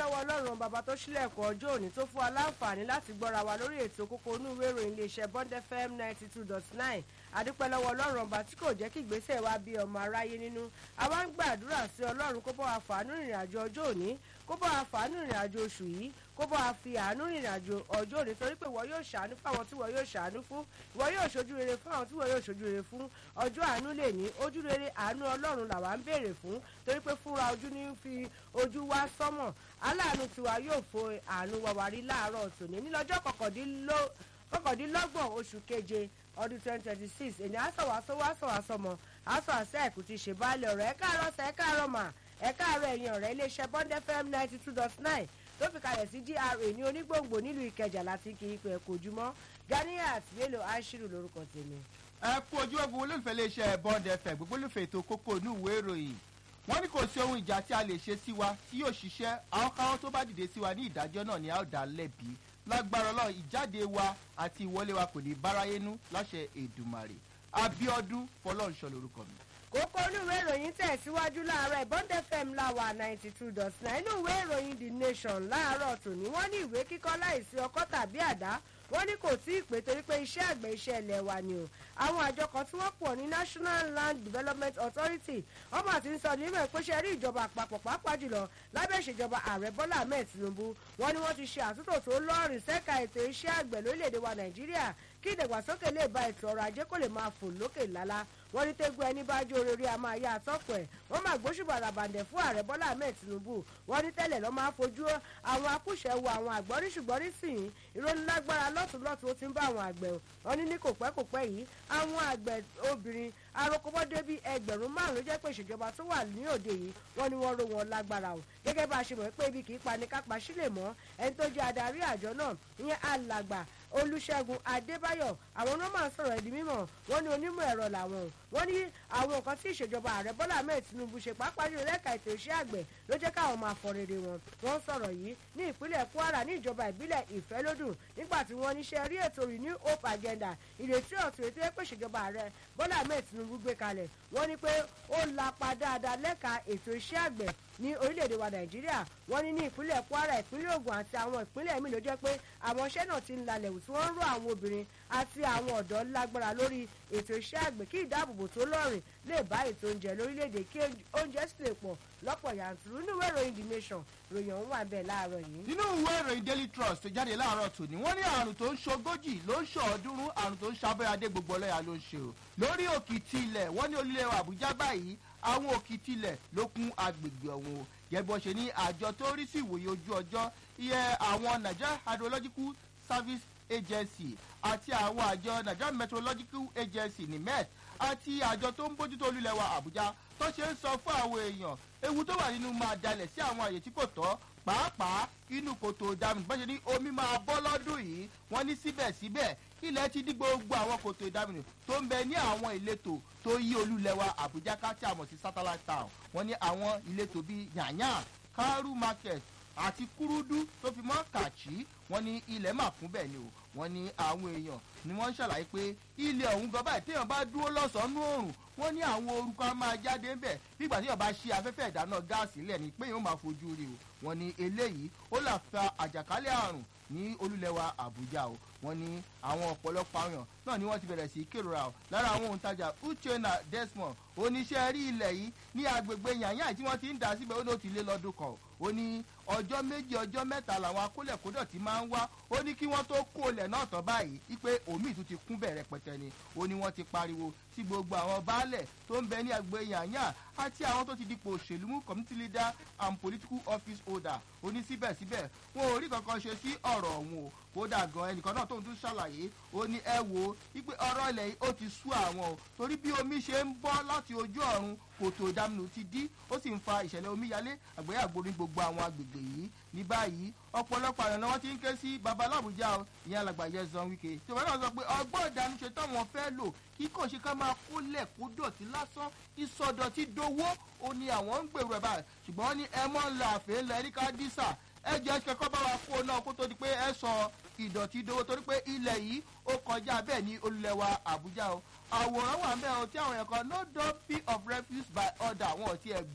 lọ́wọ́ ọlọ́run bàbá tó ṣílẹ̀kùn ọjọ́ òní tó fún wa láǹfààní láti gbọ́ra wa lórí ètò kókó inú ìwé ìròyìn iléeṣẹ́ bond fm ninety two dot nine adúpẹ́ lọ́wọ́ ọlọ́run ọba tí kò jẹ́ kí ìgbésẹ̀ wa bí ọmọ aráyé nínú àwa ń gbàdúrà sí ọlọ́run kó bá wa fàánú ìrìn àjò ọjọ́ òní kó bá wa fàánú ìrìn àjò oṣù yìí kó bá wa fi àánú ìrìn àjò ọjọ́ òní torí pé ìwọ yóò ṣàánú fún àwọn tí ìwọ yóò ṣàánú fún ìwọ yóò ṣojú rere fún àwọn tí ìwọ yóò ṣojú rere fún ọjọ́ àánú lè ní ojú rere àánú ọlọ́run làwa ń béèrè fún torí pé fúnra ojú ní fi ojú wá sọ́mọ̀ aláàánú tiwa yóò fo àánú wa wá rí láàárọ̀ tòní nílọ́jọ́ kọkàndínlọ́gbọ̀n oṣù keje ọdún twenty twenty six èyí àsọ̀wàsọ wàsọ̀wàsọmọ àsọ̀ àṣẹ ẹ̀kú ti ṣe báàlẹ̀ ọ̀rọ̀ ẹ̀ káàárọ̀ sẹ̀ ẹ̀ káàárọ̀ mà ẹ̀ káàárọ̀ ẹ̀yìn ọ̀rẹ́ iléeṣẹ́ bond fm ninety two dot nine tó fi kalẹ̀ sí gra ní onígbòǹgbò nílùú ìkẹjà láti kí ipò ẹ̀kọ́ ojúmọ́ ganiat bello ashiru lórúkọ tèmi. ẹ kú ojú ogun olólùfẹ́ iléeṣẹ́ bond fm gbogbo olùfẹ́ ètò kókó inú ìwé ìròyìn wọ́n ní kò sí ohun ìjà tí a lè ṣe sí wa tí yóò ṣiṣẹ́ àwọn káwọn tó bá dìde sí wa ní ìdájọ́ náà ni a ó dá lẹ́bi lágbára ọlọ́run ìjáde wa àti ìwọlé wa kò ní báráyénú láṣẹ èdùmàrè abiodun fọlọ́nṣọ lorúkọ mi. kókó inú ìwé ìròyìn tẹ̀síwájú láàárọ̀ bond fm láwà ninety two dot nine inú ìwé ìròyìn the nation láàárọ̀ tòní wọ́n ní ìwé kíkọ́ láìsí ọkọ́ tàbí àdá wọ́n ní kò tí ì pé torí pé iṣẹ́ àgbẹ̀ iṣẹ́ ilẹ̀ wa ni o àwọn àjọ kan tí wọ́n pọ̀ ní national land development authority wọ́n mà ti ń sọ nímọ̀ pé ṣe rí ìjọba àpapọ̀ pàápàá jùlọ lábẹ́ ìṣèjọba ààrẹ bọ́lá ahmed tinubu wọ́n ní wọ́n ti ṣe àtúntò tó lọ́ọ̀rìn sẹ́ka ètò iṣẹ́ àgbẹ̀ lórílẹ̀‐èdè wa nàìjíríà kí ìdàgbàsókè lè ba ètò ọrọ̀ ajé kó lè máa fò lókè lálá wọ́n ní tẹ́gbẹ́ ẹni bá jó orí a máa yá àtọ́kọ̀ ẹ̀ wọ́n máa gbóṣùbà ràbàǹdẹ̀ fún ààrẹ bọ́lá ahmed tinubu wọ́n ní tẹ́lẹ̀ lọ́ máa fojú àwọn akúṣẹ̀ wo àwọn àgbọ̀rí ṣùgbọ́n nísìnyí ìrónilágbára lọ́tùnlọ́tùn ó ti ń bá àwọn àgbẹ̀ wọ́n ní ní kò pẹ́ kò pẹ́ yìí àwọn àgbẹ̀ obìnrin arokobọ́dé bíi ẹgbẹ̀rún márùn ló jẹ́ pé ìṣèjọba tó wà ní òde yìí wọ́n ní wọ́n ró wọn lágbára o gẹ́gẹ́ bá a ṣe mọ̀ pé ibi kì í pani kápá sílẹ̀ mọ́ ẹni tó jẹ́ adarí àjọ náà ìyẹn alàgbà olùṣègùn adébáyọ̀ àwọn ọmọ máa ń sọ̀rọ̀ ẹ̀dí mímọ̀ wọ́n ní onímọ̀ ẹ̀rọ làwọn wọ́n ní àwọn nǹkan tí ìṣèjọba ààrẹ bọ́lá ahmed tinubu ṣe pàápàá jùlọ lẹ́ka ètò iṣẹ́ àgbẹ̀ ló jẹ́ káwọn máa fọ rere wọn wọ́n sọ̀rọ̀ yìí ní ìpínlẹ̀ kwara ní ìjọba ìbílẹ̀ ìfẹ́lódùn nígbà tí wọ́n níṣẹ́ rí ètò renew hope agenda ìrètí ọ̀tún ètò ẹ̀pẹ́ ìṣèjọba ààrẹ bọ́lá ahmed tinubu gbé kalẹ̀ wọ́n ní pé ó lapa dáadáa lẹ́ka ètò iṣẹ́ àgbẹ̀ ní orílẹ̀-èdè wa nàìjíríà wọ́n ní ní ìpínlẹ̀ kwara ìpínlẹ̀ ogun àti àwọn ìpínlẹ̀ míì ló jẹ́ pé àwọn iṣẹ́ náà ti ń lalẹ̀ wù tí wọ́n ń rọ àwọn obìnrin àti àwọn ọ̀dọ́ lágbára lórí ètò iṣẹ́ àgbẹ̀ kí ìdáàbòbò tó lọ́rìn lè bá ètò oúnjẹ lórílẹ̀-èdè kí oúnjẹ sì lè pọ̀ lọ́pọ̀ yanturu nínú ìwé ìròyìn the nation ròyìn ọ̀hún wà bẹ́ẹ̀ láàárọ̀ yìí. nínú ìwé ìròyìn daily trust tó jáde láàárọ̀ tòní wọ́n ní àrùn tó ń ṣogójì ló ń ṣọ̀ọ́dúnrún àrùn tó ń ṣàbẹ̀yàdé gbogbo ọlọ́yà ló ń ṣe o lórí òkìtì ilẹ̀ wọ́n ní olílẹ̀ àbújá báyìí àwọn òkìtì ilẹ̀ ló kún agbègbè ọ̀hún o gẹ́gbọ́n ṣe ní àjọ tó rí sí ìwòye ojú ọjọ́ iye àwọn nigeria hydrological service agency àti àwọn àjọ nigeria meteorological agency nimet àti àjọ tó ń bójútó olúlẹ̀ wa àbújá tó ṣe ń sọ fún àwọn èèyàn ewu tó wà nínú máa dalẹ̀ sí àwọn àyè tí kò tọ́ pàápàá inú kòtò ìdáminù bọ́n ṣe ní omi máa bọ́ lọ́dún yìí wọ́n ní síbẹ̀síbẹ̀ ilẹ̀ ti dí gbogbo àwọn kòtò ìdáminù tó ń bẹ ní àwọn ìletò tó yí olúlẹ̀wà àbújá ká tí a mọ̀ sí satellite town wọ́n ní àwọn ìletò bíi yànyàn karu market àti kúrúdú tó fi mọ́ kàchí wọ́n ní ilẹ̀ máa kún bẹ́ẹ̀ ni o wọ́n ní àwọn èèyàn ni wọ́n ń ṣàlàyé pé ilé ọ̀hún gan báyìí téèyàn bá dúró lọ́sàn-án òòrùn wọ́n ní àwọn orúkọ á máa jáde ń bẹ̀ nígbà téèyàn bá ṣe afẹ́fẹ́ ìdáná gáàsì lẹ̀ ni pé èèyàn máa fojú rí o wọ́n ní eléyìí ó là fa àjàkálẹ̀ àrùn ní olúlẹ̀wà àbújá o wọ́n ní àwọn ọ̀pọ̀lọpọ̀ àwọn náà ni wọ́n ti bẹ̀rẹ̀ sí í kérora o lára àwọn òǹtajà uchenna desmond oníṣẹ́ rí ilẹ̀ yìí ní agbègbè yànyàn tí wọ́n ti ń dà síbẹ̀ ó ní ó ti lé lọ́dún kan ó ní ọjọ́ méjì ọjọ́ mẹ́ta làwọn akólẹ̀kódọ̀ ti máa ń wá ó ní kí wọ́n tó kó ilẹ̀ náà tán báyìí wípé omi ìtú ti kún bẹ̀rẹ̀ pẹ̀tẹ́ ni ó ní wọ́n ti pariwo sí gbogbo àwọn baálẹ̀ tó ń bẹ ní agbègbè yànyàn àti àwọn tó ti dipò òṣèlú mú community leader and political office holder ó ní síbẹ̀síbẹ̀ wọn ò rí kankan ṣe sí ọ̀rọ̀ ọ̀hún o kódà gan ẹnìkan náà tó ń tún ṣàlàyé ó ní ẹ wo wípé ọ̀rọ̀ ilẹ̀ yìí ó ti sú àwọn o torí bí omi ṣe ń bọ́ láti ojú ọ̀run kòtò ìdáminù ti dí ó sì ń fa ìṣẹ̀lẹ̀ omíyalé àgbéyàgbó ní gbogbo àwọn agbègbè yìí ní báyìí ọ̀pọ̀lọpọ̀ àyànná wọn ti ń ké sí babalábùjá o ìyẹn alàgbà yẹzan wike tí wọn náà sọ pé ọgbọ́n ìdánúṣe táwọn fẹ́ lò kí kò ṣe ká máa kólẹ̀ kó dọ̀tí lásán ìsọdọ̀tí dowó ó ní àwọn ń gbèrò ẹ̀ báyìí ṣùgbọ́n wọ́n ní ẹ mọ́ ń la àfẹ́ ńlẹ̀ ẹ̀ríkà dísà ẹ jẹ́ kẹ́kọ́ bá wa kó náà kó tó di pé ẹ sọ ìdọ̀tí dowó torí pé ilẹ̀ yìí ó kọjá bẹ́ẹ̀ ní olùlẹ̀wà àbújá o àwòrán wà ń bẹ́ẹ̀ o tí àwọn yẹn kan no dumping of refuse by order wọn ò tiẹ̀ gbọ́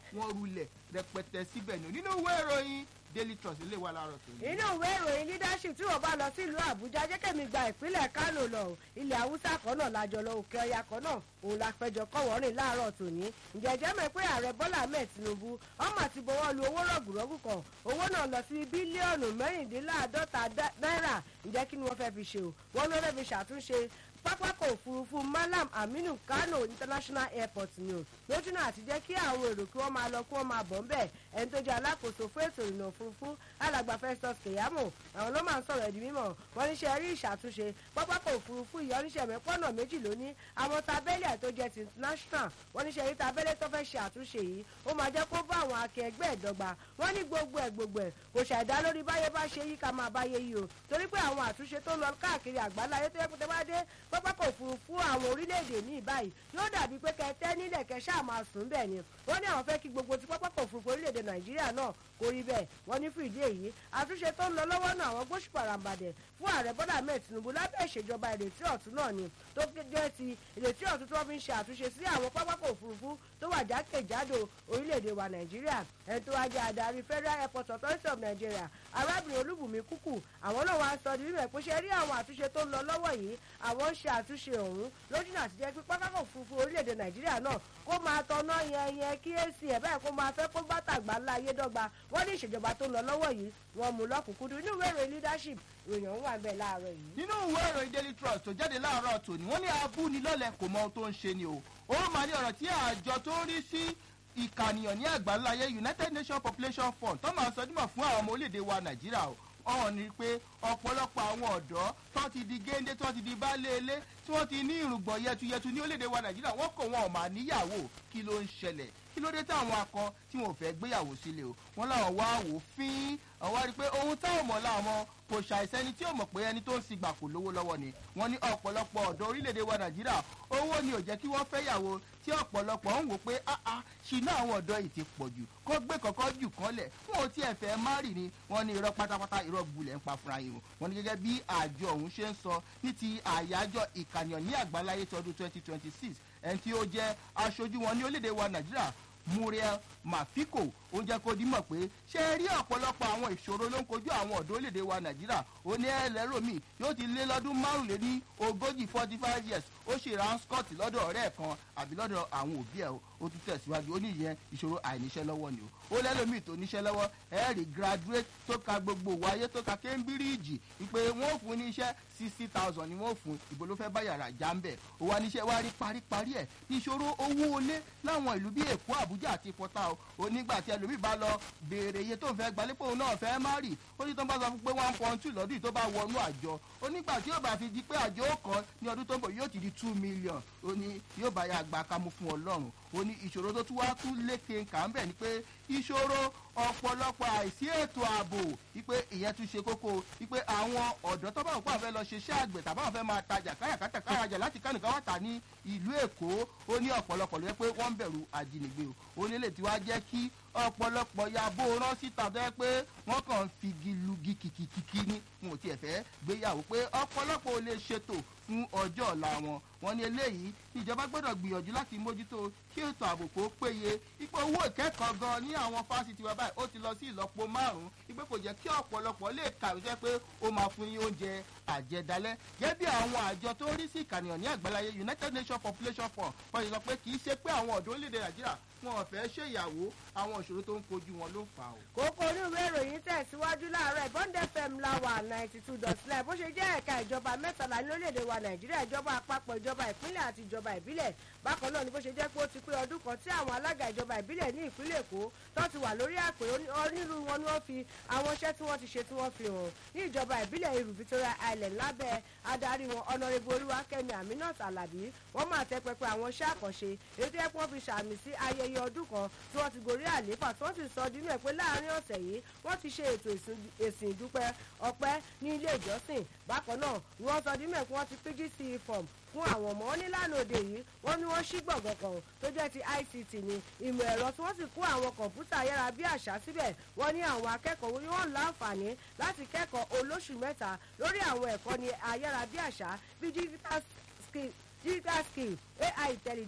wọ́n rulẹ̀ rẹpẹtẹ síbẹ̀ ni nínú ìwé ìròyìn daily trust ilé wa láàárọ̀ tó ní. inú ìwé ìròyìn leadership tí wọ́n bá lọ sílùú àbújá jẹ́kẹ̀mí gba ìpínlẹ̀ kánò lọ ilẹ̀ haúsá kan náà lájọ lọ òkè ọya kan náà òun la péjọ kọ́wọ́rìn láàárọ̀ tòní ǹjẹ́ jẹ́ mọ̀ pé ààrẹ bọ́lá ahmed tinubu ọmọ àti bọ́wọ́ lu owó rọ̀gùrọ̀gù kan owó náà lọ sí bílíọ̀nù mẹ́rìndínláàádọ́ta náírà ǹjẹ́ kí ni wọ́n fẹ́ fi ṣe o wọ́n ló fẹ́ fi ṣàtúnṣe pápákọ̀ òfurufú malam aminu kano international airport ni o lójúnà àti jẹ́ kí àwọn èrò kí wọ́n máa lọ kí wọ́n máa bọ̀ ńbẹ̀ ẹni tó jẹ́ alákòóso fún ètò ìrìnà òfurufú alàgbà festus keyamo àwọn ló máa ń sọ̀rọ̀ ẹ̀dí mímọ̀ wọ́n níṣẹ́ rí ìṣàtúnṣe pápákọ̀ òfurufú yìí oníṣẹ́ mẹ́pọ́nà méjì lóní àwọn tabẹ́lẹ̀ tó jẹ́ ti international wọ́n níṣẹ́ rí tabẹ́lẹ̀ tó fẹ́ ṣe àtúnṣe yìí ó máa jẹ́ kó bá àwọn akẹgbẹ́ ìdọ́gba wọ́n ní gbogbo ẹ̀ gbogbo ẹ̀ kò ṣàìdá lórí báyé bá ṣe yí ká máa báyé yìí o torí pé àwọn àtúnṣe tó ń lọ káàkiri àgbáláyé tó yẹ kó tẹ́ bá dé pápákọ̀ òfurufú àwọn orílẹ̀-èdè míì báyìí yóò dàbí pé kẹtẹ́ nílẹ̀ kẹ ṣáà máa sùn bẹ́ẹ̀ ni wọ́n ní àwọn fẹ́ kí gbogbo ti pápákọ̀ òfurufú orílẹ̀-èdè nàìjíríà náà kó rí bẹ́ẹ̀ wọ́n ní fún ìdí èyí àtúnṣe tó ń lọ lọ́wọ́ náà àwọn gbóṣùpàràǹbàdẹ̀ fún ààrẹ bọ́dà ahmed tinubu lábẹ́ ìṣèjọba ìrètí ọ̀tún náà ni tó jẹ́ ti ìrètí ọ̀tún tí wọ́n fi ń ṣe àtúnṣe sí àwọn pápákọ̀ òfurufú tó wà jákèjádò orílẹ̀-èdè wa nàìjíríà ẹni tó wá jẹ́ adarí federal airport authority of nigeria arábìnrin olúbùnmi kúkù àwọn náà wá sọ nínú ẹ̀ pé ṣe rí àwọn àtúnṣe tó ń lọ lọ́wọ́ yìí àwọn ń ṣe àtúnṣe ọ̀hún lójúnà àti jẹ́ pé pápákọ̀ òfurufú orílẹ̀-èdè nàìjíríà náà kó máa tọ́nà yẹn yẹn kí èsì ẹ̀ báyìí kó máa fẹ́ kó bàtàgbà ńlá ayé dọ́gba wọ́n ní ìṣèjọba tó ń lọ lọ́wọ́ yìí wọ́n mú lọ́kùnkúndùn inú ìwé ìròyìn leadership ìròyìn ọ̀hún wà bẹ́ẹ̀ láàárọ̀ yìí. nínú ìwé ìròyìn daily trust tó jáde láàárọ̀ tòní wọ́n ní abúnilọ́lẹ̀ kò mọ ohun tó ń ṣe ni o ó máa ní ọ̀rọ̀ tí àjọ tó ń rí sí ìkànìyàn ní àgbáńláyé united nations population fund tó máa sọdúnmọ̀ fún àwọn ọmọ orílẹ̀-èdè wa nàìjíríà o ọ̀hún ni pé ọ̀pọ̀lọpọ̀ àwọn ọ̀dọ́ tó ti di géńdé tó ti di baálé ilé tí wọ́n ti ní ìrùngbọ̀n yẹtuyẹtu ní orílẹ̀-èdè wa nàìjíríà wọ́n kò wọn ò máa níyàwó kí ló ń ṣẹlẹ̀ kí ló dé táwọn akọ tí wọn ò fẹ́ gbéyàwó sílé o wọn làwọn wá wò fín àwọn rí i pé ohun táwọn mọ̀ láwọn kò ṣàìsẹ́ni tí ò mọ̀ pé ẹni tó ń sigbà kò lówó lọ́wọ́ ni wọ́n ní ọ̀pọ̀lọpọ̀ ọ̀dọ́ orílẹ̀-èdè wa nàìjíríà owó ni ò jẹ́ kí wọ́n fẹ́ yàwó tí ọ̀pọ̀lọpọ̀ ń wò pé áá ṣìnà àwọn ọ̀dọ́ yìí ti pọ̀ jù kó gbé kọ̀kọ́ jù kọ́lẹ̀ wọn ò tiẹ̀ fẹ́ má rì ni wọ́n ní irọ́ pátápátá irọ́ gbulẹ̀ ń pa fúnra yìí o wọ́n ní gẹ́gẹ́ bí àjọ ọ̀hún ṣe ń sọ ní ti àyájọ́ ìkànnìyàn ní àgbáláyé tọdún twenty twenty six ẹni tí ó jẹ́ aṣojú wọn ní orílẹ̀-èdè wa nàìjíríà muriel mafiko ó jẹ́ kó dímọ̀ pé ṣé ẹ rí ọ̀pọ̀lọpọ̀ àwọn ìṣòro ló ń kojú àwọn ọ̀dọ́ orílẹ̀-èdè wa nàìjíríà ó ní ẹlẹ́rọ̀mí yóò ti lé lọ́dún márùnléní ogójì forty five years ó ṣe ra scott lọ́dọ̀ ọ̀rẹ́ ẹ̀ kan àbí lọ́dọ̀ àwọn òbí ẹ̀ ó tún tẹ̀síwájú ó ní ìyẹn ìṣòro àìníṣẹ́ lọ́wọ́ ni o ó lẹ́lòmíì tó níṣẹ́ lọ́wọ́ ẹ̀ rí graduate tó ka gbogbo wáyé tó ka cambridge wípé wọ́n fún ní iṣẹ́ sixty thousand ni wọ́n fún ìbò ló fẹ́ bá yàrá já ń bẹ̀ ó wá níṣẹ́ wá rí paríparí ẹ̀ ìṣòro owó olé láwọn ìlú bíi èkó àbújá àti pọ́tà o onígbà tí ẹlòmíì bá lọ béèrè iye tó ń fẹ́ gbalẹ́ pé òun náà fẹ́ má rì ó ní tó ń bá sọ fún pé one point two lọ́dún yìí tó bá wọnú àjọ onígbà tí yóò bá fi di pé àjọ ó kọ́ ní ọdún tó ń bọ̀ yóò ti di two million ó ní yóò bá yà gbà kámú fún ọlọ́run ó ní ìṣòro tó tún wá tún lékè kà ń bẹ̀ ni pé ìṣòro ọ̀pọ̀lọpọ̀ àìsí ètò ààbò wípé ìyẹn tún ṣe kókó wípé àwọn ọ̀dọ́ tó bá wò pé àwọn fẹ́ lọ ṣe iṣẹ́ àgbẹ̀ tàbí àwọn fẹ́ máa tajà káyàkátà kárajà láti kánìkan wá tà ní ìlú èkó ó ní ọ̀pọ̀lọpọ̀ ló yẹ pé wọ́n ń bẹ̀rù àjínigbé o ó ní lè tí wá jẹ́ kí ọ̀pọ̀lọpọ̀ ya bó rán síta tó yẹ pé wọ́n kàn ń figi lugi kìkìkìkì ni wọn ò tiẹ̀ fẹ́ gbéyàwó pé ọ̀pọ̀lọpọ̀ ò lè ṣètò fún ọjọ́ ọ̀la wọn wọn ní eléyìí ìjọba gbọ́dọ̀ gbìyànjú láti mójútó kí ètò ààbò kó péye ipò owó ìkẹ́kọ̀ọ́ gan ní àwọn fásitì wa báyìí ó ti lọ sí ìlọ́po márùn-ún ipò kò jẹ́ kí ọ̀pọ̀lọpọ̀ lè kàwé sẹ́ pé ó máa fún yín oúnjẹ àjẹdálẹ́ gẹ́gẹ́ bí àwọn àjọ tó rí sí ìkànnìyàn ní àgbáláyé united nations population fund wọ́n ti sọ pé kì í ṣe pé àwọn ọ̀dọ́ orílẹ̀-èdè nàìjíríà wọn ò fẹ́ ṣèyàwó àwọn ìṣòro tó ń kojú wọn ló fà ó. kókó oníwèé ìròyìn tẹ̀síwájú láàárọ̀ ìbọ́ndé fm láwà ninety two dot nine bó ṣe jẹ́ ẹ̀ka ìjọba mẹ́tàlá ní orílẹ̀-èdè wa nàìjíríà ìjọba àpapọ̀ ìjọba ìpínlẹ̀ àti ìjọba ìbílẹ̀ bákan náà ni bó ṣe jẹ́ pé ó ti pé ọdún kan tí àwọn alága ìjọba ìbílẹ̀ ní ìpínlẹ̀ èkó tó ti wà lórí àpè onírúurú wọn ni wọ́n fi àwọn iṣẹ́ tí wọ́n ti ṣe tí wọ́n fi hàn ní ìjọba ìbílẹ̀ irú victoria island lábẹ́ adarí wọn ọ̀nàrẹ́bù olúwakẹ́mi aminat alabi wọ́n máa tẹ́ pẹpẹ àwọn iṣẹ́ àkànṣe èyí tó yẹ kí wọ́n fi ṣàmì sí ayẹyẹ ọdún kan tí wọ́n ti gorí àlééfà tí wọ́n sì sọ dínú ẹ̀ pé láàrin ọ̀sẹ̀ yìí wọ́n ti ṣe ètò ìsìn ìdúpẹ́ ọpẹ́ ní ilé ìjọsìn bákan náà ni wọ́n sọ dínú ẹ̀ pé wọ́n ti pgc form fún àwọn ọmọ wọn nílànà òde yìí wọ́n ní wọ́n ṣí gbọ̀ngàn kan tó jẹ́ ti ict ní ìmọ̀ ẹ̀rọ tí wọ́n sì kó àwọn kọ̀ǹpútà ayára bí àṣà síbẹ̀ wọ́n ní àwọn akẹ́kọ̀ọ́ ni wọ́n láǹfààní láti kẹ́kọ̀ọ́ olóṣù mẹ́ta lórí àwọn ẹ̀kọ́ ní ayára bí àṣà bí digital skill digital skill ai intelligence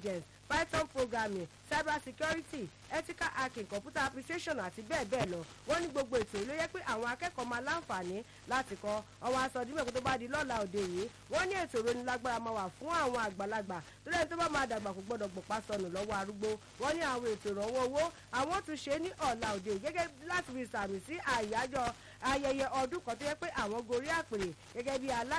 python programming cyber security ethical hacking computer application àti bẹ́ẹ̀ bẹ́ẹ̀ lọ wọ́n ní gbogbo ètò ló yẹ pé àwọn akẹ́kọ̀ọ́ máa láǹfààní láti kọ́ ọwọ́ aṣọ ọdún mẹ́kún tó bá di lọ́la òde yìí wọ́n ní ètò ìrónilágbára máa wà fún àwọn àgbàlagbà tó lẹ́yìn tó bá máa dàgbà kò gbọ́dọ̀ gbọ̀pá sọnù lọ́wọ́ arúgbó wọ́n ní àwọn ètò ìrànwọ́ owó àwọn tún ṣe ní ọ̀la òde yìí gẹ́gẹ́ láti fi sàmì sí àyájọ́ ayẹyẹ ọdún kan tó yẹ pé àwọn gorí àpèrè gẹ́gẹ́ bí alá